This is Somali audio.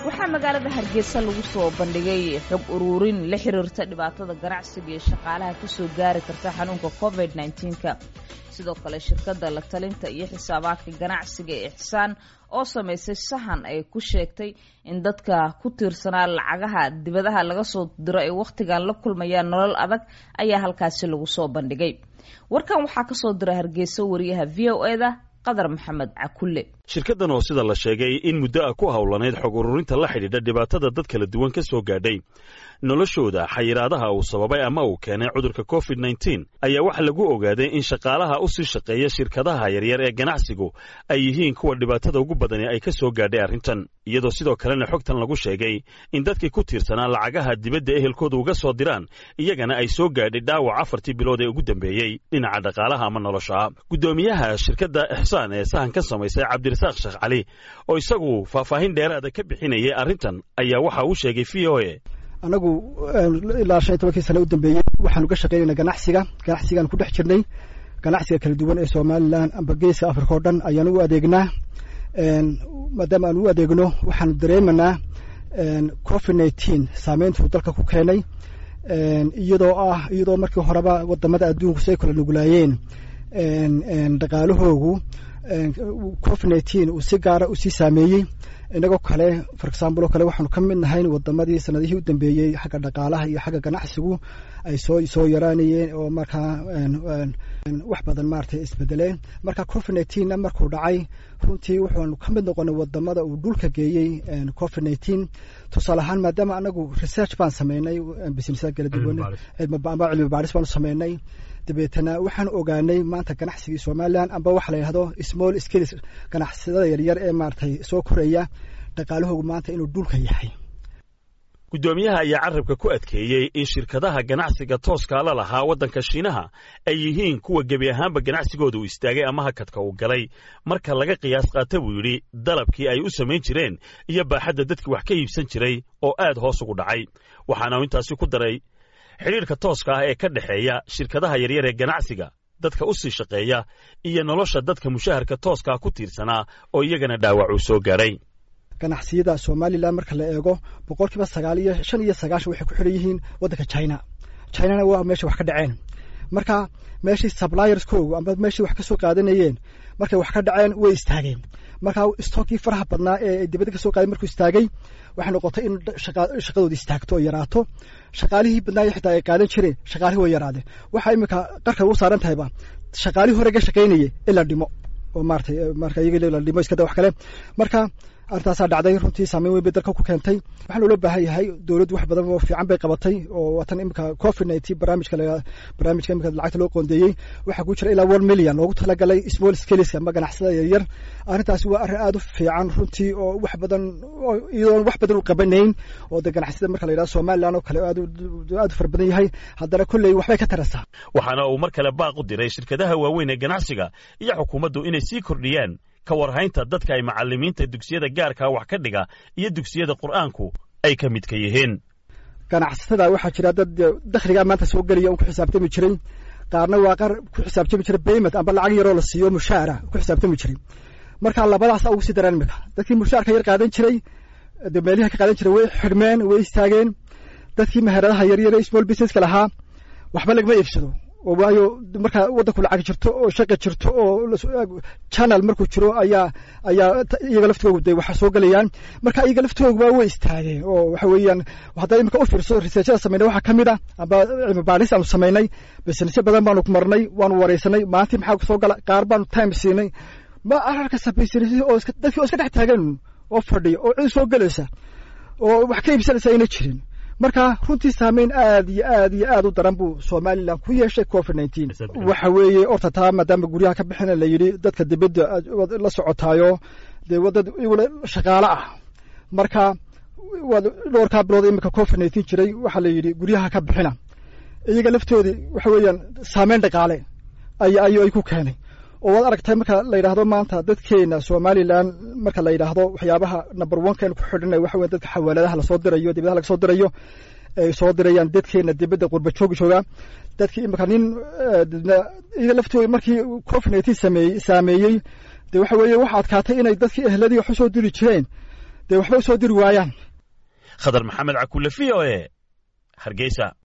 waxaa magaalada hargeysa lagu soo bandhigay xog uruurin la xiriirta dhibaatada ganacsiga iyo shaqaalaha kasoo gaari karta xanuunka covid -19ka sidoo kale shirkadda la talinta iyo xisaabaadka ganacsiga ee ixsaan oo samaysay sahan ay ku sheegtay in dadka ku tiirsanaa lacagaha dibadaha laga soo diro ay wakhtigan la kulmayaan nolol adag ayaa halkaasi lagu soo bandhigay warkan waxaa kasoo dira hargeysa wariyaha v o eda qadar maxamed cakulle shirkaddan oo sida la sheegay in muddo ah ku howlanayd xog ururinta la xidhiidha dhibaatada dad kala duwan ka soo gaadhay noloshooda xayiraadaha uu sababay ama uu keenay cudurka covid nneteen ayaa waxaa lagu ogaaday in shaqaalaha u sii shaqeeya shirkadaha yaryar ee ganacsigu ay yihiin kuwa dhibaatada ugu badani ay ka soo gaadhay arrintan iyadoo sidoo kalena xogtan lagu sheegay in dadkii ku tiirsanaa lacagaha dibadda ehelkooda uga soo diraan iyagana ay soo gaadhay dhaawac afartii bilood ee ugu dambeeyey dhinaca dhaqaalaha ama nolosha guddoomiyaha shirkadda ixsaan ee sahan ka samaysay cabdirasaaq sheekh cali oo isagu faahfaahin dheeraada ka bixinayay arrintan ayaa waxa uu sheegay v o e anagu ilaa shan iyo tobankii sana u dambeeyey waxaanu ka shaqeynayna ganacsiga ganacsigaan ku dhex jirnay ganacsiga kala duwan ee somalilan amba geeska africa oo dhan ayaanu u adeegnaa maadaama aanu u adeegno waxaanu dareemanaa covid nineteen saameyntuu dalka ku keenay iyadoo ah iyadoo markii horeba wadamada adduunku si ay kala nuglaayeen dhaqaalahoogu covid nineteen uu si gaara usii saameeyey inagoo kale for example oo kale waxaanu ka mid nahayn wadamadii sanadihii u dambeeyey xagga dhaqaalaha iyo xagga ganacsigu ay soo soo yaraanayeen oo markaa wax badan maaragtay isbedeleen marka covid nineteenna markuu dhacay runtii wuxuanu ka mid noqonay wadamada uu dhulka geeyey covid nineteen tusaale ahaan maadaama anagu research baan sameynay businessa kala duwan ama cilmi baaris baanu sameynay dabeetana waxaan ogaanay maanta ganacsigii somalilan amba waxa la yidhahdo small skills ganacsadada yaryar ee maaragtay soo koraya dhaqaalahoogu maanta inuu dhulka yahay guddoomiyaha ayaa carabka ku adkeeyey in shirkadaha ganacsiga tooska la lahaa waddanka shiinaha ay yihiin kuwa gebi ahaanba ganacsigooda uu istaagay ama hakadka uu galay marka laga qiyaas qaata buu yidhi dalabkii ay u samayn jireen iyo baaxadda dadkii wax ka iibsan jiray oo aad hoos ugu dhacay waxaana uu intaasi ku daray xidhiirka tooska ah ee ka dhexeeya shirkadaha yaryar ee ganacsiga dadka u sii shaqeeya iyo nolosha dadka mushaharka tooskaa ku tiirsanaa oo iyagana dhaawac uu soo gaadhay ganacsiyada somalilan marka la eego boqol kiiba sagaal iyo shan iyo sagaashan waxay ku xidhan yihiin waddanka china chinana waa meesha wax ka dhaceen marka meeshii sublierskoogu amba meeshii wax ka soo qaadanayeen markay wax ka dhaceen way istaageen marka stookii faraha badnaa ee dibadda ka soo qaaday markuu istaagay waxay noqotay in shaqadooda istaagto oo yaraato shaqaalihii badnaayo xitaa ay qaadan jireen shaqaalihii way yaraadeen waxaa iminka qarka ugu saaran tahayba shaqaalihii hore ga shaqaynayay in la dhimo oo maaratay marka iyaga la dhimo iskada wax kale marka arrintaasaa dhacday runtii saameyn weyn bay dalka ku keentay waxaa loola baahan yahay dowladdu wax badan oo fiican bay qabatay oo watan imika covid nineteen barnaamijka barnaamijka imika lacagta loo qoondeeyey waxaa ku jira ilaa one million loogu talagalay small scales ama ganacsada yaryar arrintaasi waa arrin aad u fiican runtii oo wax badan iyadoon wax badan u qabanayn oo de ganacsiyada marka la yidhahdo somaliland oo kale aad aad u fara badan yahay haddana kolley waxbay ka tarasaa waxaana uu mar kale baaq u diray shirkadaha waaweyn ee ganacsiga iyo xukuumaddu inay sii kordhiyaan ka warhaynta dadka ay macallimiinta dugsiyada gaarkaa wax ka dhiga iyo dugsiyada qur'aanku ay ka midka yihiin ganacsatada waxaa jira dad dakhligaa maanta soo gelaya un ku xisaabtami jiray qaarna waa qaar ku xisaabtami jiray bayment amba lacag yaroo la siiyo mushaara ku xisaabtami jiray marka labadaasa ugu sii daraan imika dadkii mushaarka yar qaadan jiray de meeliha ka qaadan jiray way xidhmeen way istaageen dadkii meheradaha yaryar small businesska lahaa waxba lagama iibsado oo waayo markaa waddanku lacag jirto oo shaqa jirto oo channel markuu jiro ayaa ayaa iyaga laftoogu de waxa soo gelayaan marka iyaga laftooguba way istaageen oo waxa weeyaan haddaa imika u fiirso researchada sameynay waxaa ka mid ah amba cilmi baadhis aanu samaynay businessyo badan baanu marnay waanu wareysanay maalintii maxaa soo gala qaar baanu time siinay ma ararkasa business oo dadkii oo iska dhex taagan oo fadhiya oo cid soo gelaysa oo wax ka iibsanaysa ayna jirin marka runtii saameyn aad iyo aad iyo aad u daran buu somalilan ku yeeshay covid nineteen waxa weeye orta taa maadaama guryaha ka bixina la yidhi dadka dibadda la socotaayo dee wadad igula shaqaale ah marka waa dhowrkaa bilood iminka covid nineteen jiray waxaa la yidhi guryaha ka bixina iyaga laftoodii waxa weeyaan saameyn dhaqaale ay ay ay ku keenay oo waad aragtay marka la yidhaahdo maanta dadkeena somalilan marka la yidhaahdo waxyaabaha number one kan ku xidhanay waxa weye dadka xawaaladaha lasoo dirayo dibadaha laga soo dirayo ay soo dirayaan dadkeena dibadda qurba joogi jooga dadkii imika nin iyaga laftooda markii covid nineteen sameeyey saameeyey de waxa weeye waxa adkaatay inay dadkii ehladii wax usoo diri jireen dee waxba usoo diri waayaan khadar maxamed cakulle v o e hargeysa